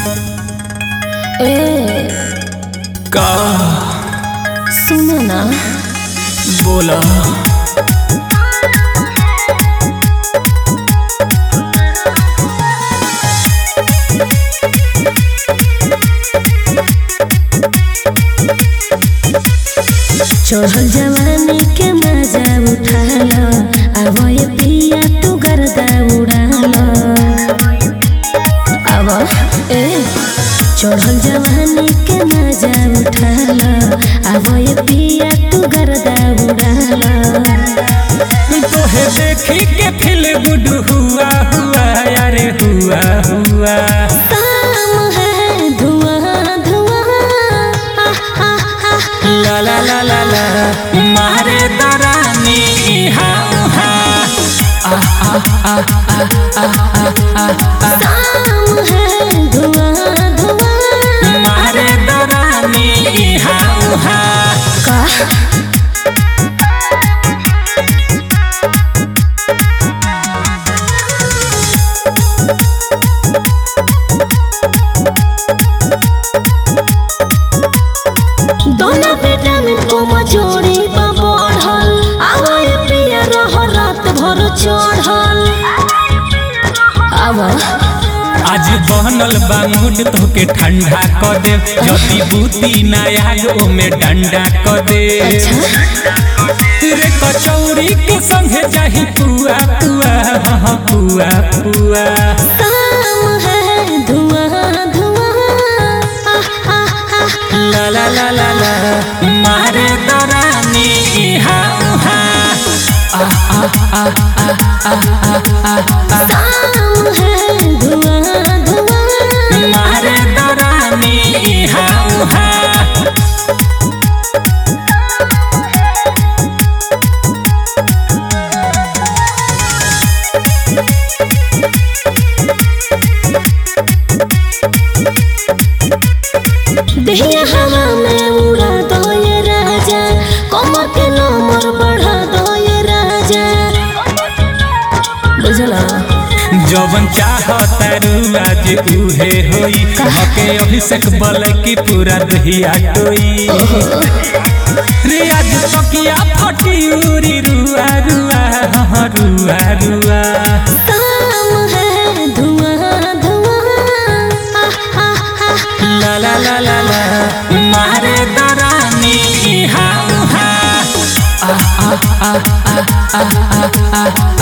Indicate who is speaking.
Speaker 1: ए
Speaker 2: का
Speaker 1: सुनो ना
Speaker 2: बोला
Speaker 1: चढ़ल जवानी के मजा उठालो अब ये पिया तू गर्दा उड़ालो अब ए चढ़ल जवानी के मजा उठालो अब ये पिया तू गर्दा उड़ालो
Speaker 2: तोहे देखी के फिल गुड हुआ हुआ अरे हुआ हुआ
Speaker 1: काम है धुआं धुआं आह, आह, आह।
Speaker 2: ला ला ला ला ला मारे दरानी हाँ हाँ
Speaker 1: काम है धुआं धुआं
Speaker 2: मारे दरानी हाँ हाँ
Speaker 1: का दोनों बेटा में तुम जोड़ी पर बढ़ल आवाए पिया रह रात भर चढ़ल आवा
Speaker 2: आज बनल बा मूड तोके ठंडा क दे जदी बूती नया ओमे डंडा क दे रे कचौरी के संगे चाही पुआ पुआ हाँ पुआ पुआ
Speaker 1: काम है धुआं धुआं आह, आह, आह।
Speaker 2: ला ला ला ला ला मारे दरानी हाँ हाँ
Speaker 1: काम है धुआं धुआं
Speaker 2: मारे दरानी हाँ हाँ
Speaker 1: दहिया हवा में उड़ा दो ये राजा कमर के नंबर बढ़ा दो ये राजा बुझला
Speaker 2: जवन चाहता आज उहे होई हके अभिषेक बल की पूरा दहिया टोई रे आज तकिया फटी उरी रुआ रुआ हाँ रुआ रुआ
Speaker 1: काम है धुआं धुआं आह, आह, आह।
Speaker 2: ला ला ला ला ला मारे दरानी हाँ हाँ